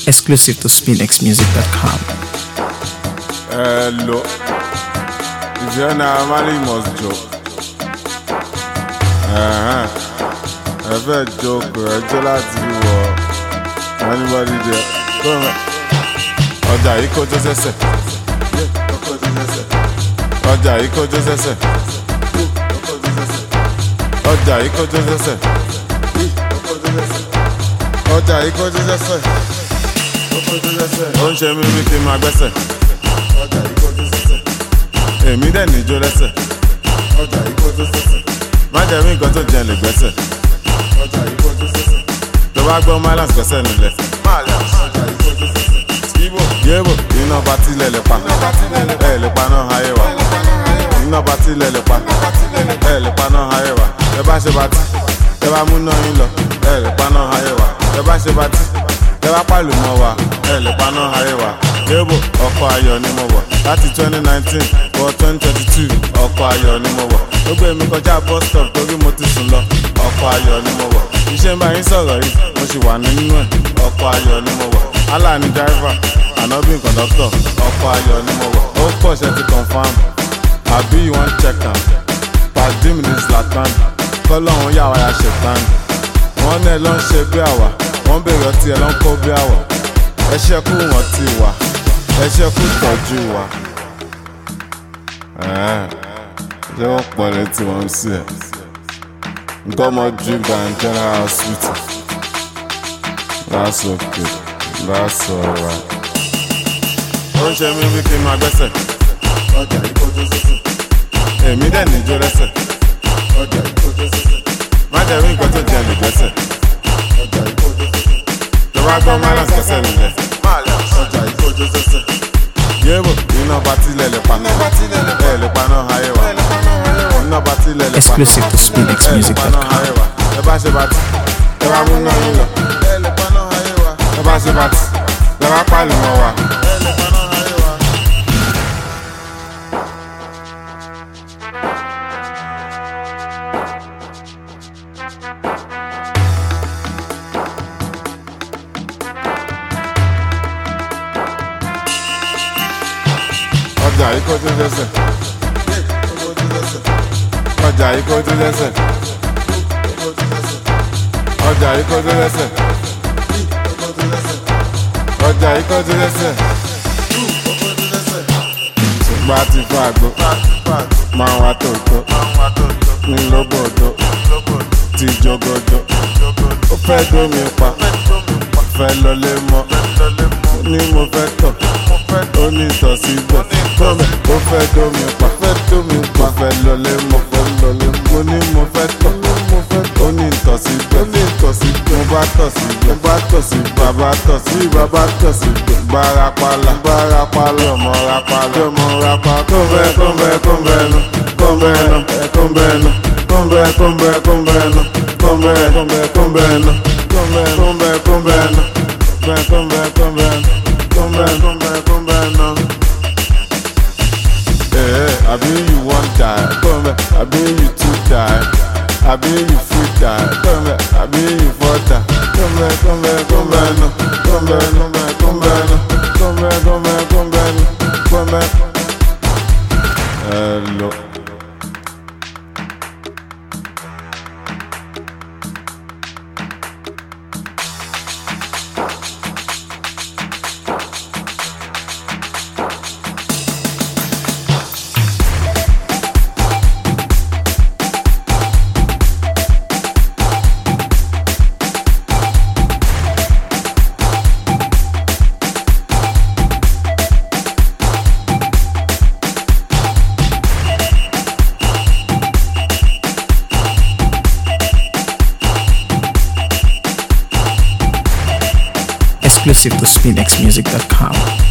exclusive to spinxmusic.com. Hello. If you're not married, you must joke. Uh-huh. Ẹ fẹ́ joke ẹjọ́ láti wọ anybody there. Come on. Ọjà yìí kọjú sẹ́sẹ̀. Ọjà yìí kọjú sẹ́sẹ̀. Ọjà yìí kọjú sẹ́sẹ̀. Ọjà yìí kọjú sẹ́sẹ̀. Ó ń ṣe mí bí kí n máa gbẹ́sẹ̀. Èmi dẹ̀ níjó lẹ́sẹ̀. Má jẹ́ mí nǹkan tó jẹ lè gbẹ́sẹ̀. Tó bá gbọ́ Mylands gbẹ́sẹ̀ nílẹ̀. Yébò iná patí lẹ̀ lè pa. Ẹ lè pa náà ayé wa. Iná patí lẹ̀ lè pa. Ẹ lè pa náà ayé wa. Ẹ bá ṣe patí. Ẹ bá múná yín lọ. Ẹ lè pa náà ayé wa. Ẹ bá ṣe patí. Ẹ bá pàlù mọ́ wa. Ẹ lè pa náà ayé wa. Yébò ọkọ̀ ayọ̀ ni mo wọ̀. Láti twenty nineteen wọ twenty twenty two ọkọ̀ ayọ̀ ni mo wọ̀. Ó gbé mi kọjá bus stop torí mo ti sùn lọ. Ọkọ̀ ayọ̀ ni mo wọ̀. Iṣẹ́ ń bá yín sọ̀rọ̀ yìí, mo sì wà nínú ẹ̀. Ọkọ̀ ayọ̀ ni mo wọ̀. Allah ni driver, Ànábì conductor. Ọkọ̀ ayọ̀ ni mo wọ̀. Ó pọ̀ ṣe ti confam. Àbí you wan check am? Pàdé mi ní Zlatan. Kọ́lọ́hún yà wá ya ṣètàn. Wọ́n náà ló ń ṣe bí àwà. Wọ́n bèrè ọtí ẹ̀ ló ń kó bí àwà. Ẹ ṣẹ́kù wọ́n ti wà. Ẹ ṣẹ́kù tọ́jú wa. Ẹ̀ẹ́, Ṣé wọ́n pọ̀ létí wọn sí ẹ̀? Nǹkan ọmọ drink and general hospital. That's okay. That's alright. Ó ń ṣe mí bí kí n máa gbẹ́sẹ̀. Èmi dẹ̀ níjó lẹ́sẹ̀. Má jẹ́ rí nǹkan tó jẹ lè gbẹ́sẹ̀. Tó bá gbọ́ Mylands gbẹ́sẹ̀ nílẹ̀. Yébò iná patí lẹ̀ lè pa. Ẹ lè pa náà ayé wa. Iná patí lẹ̀ lè pa. Exclusive to Ẹ lè pa náà spinxmusic.com. ayé wa. Ẹ bá ṣe patí. Ẹ bá mú náà yín lọ. Ẹ lè pa náà ayé wa. Ẹ bá ṣe patí. Ẹ bá pàlù mọ́ wa. Ẹ lè pa náà ayé wa. ọjà yìí kó tó lẹ́sẹ̀. ọjà yìí kó tó lẹ́sẹ̀. ọjà yìí kó tó lẹ́sẹ̀. ọjà yìí kó tó lẹ́sẹ̀. ṣùgbọ́n a ti fún àgbo máa wá tòótọ́ ní lóbòdó ti jogodo ó fẹ́ dómi pa fẹ́ lọlé mọ́ ní mo fẹ́ tọ̀ ó ní ìtọ̀ síbẹ̀ tọ́mẹ̀ ó fẹ́ dómi pa fẹ́ dómi pa fẹ́ lọlé mọ́ fẹ́ lọlé mo ní mo fẹ́ tọ̀ ó ní ìtọ̀ síbẹ̀ ó ní ìtọ̀ síbẹ̀ mo bá tọ̀ síbẹ̀ mo bá tọ̀ síbẹ̀ bàbá tọ̀ sí bàbá tọ̀ síbẹ̀ bárapàlà bárapàlà ọmọ rapàlà ọmọ rapàlà kọ́ńbẹ́ kọ́ńbẹ́ kọ́ńbẹ́ nu kọ́ńbẹ́ nu kọ́ńbẹ́ nu kọ́ńbẹ́ kọ́ńbẹ́ kọ́ńbẹ́ nu kọ́ńbẹ́ kọ́ńbẹ́ kọ́ńbẹ́ nu kọ́ńbẹ́ kọ́ńbẹ́ kọ́ńbẹ́ nu kọ́ńbẹ́ kọ́ńbẹ́ kọ́ńbẹ́ nu kọ́ńbẹ́ kọ́ńbẹ́ kọ́ńbẹ́ nu. Eh, abi you wan die, come back. Abi you too die, abi you fit die, come back. Abi you for die, come back, come back, come back, no, come back, come back, come back, no, come back, come back, come back, no, come back. Hello. Exclusive to spinxmusic.com.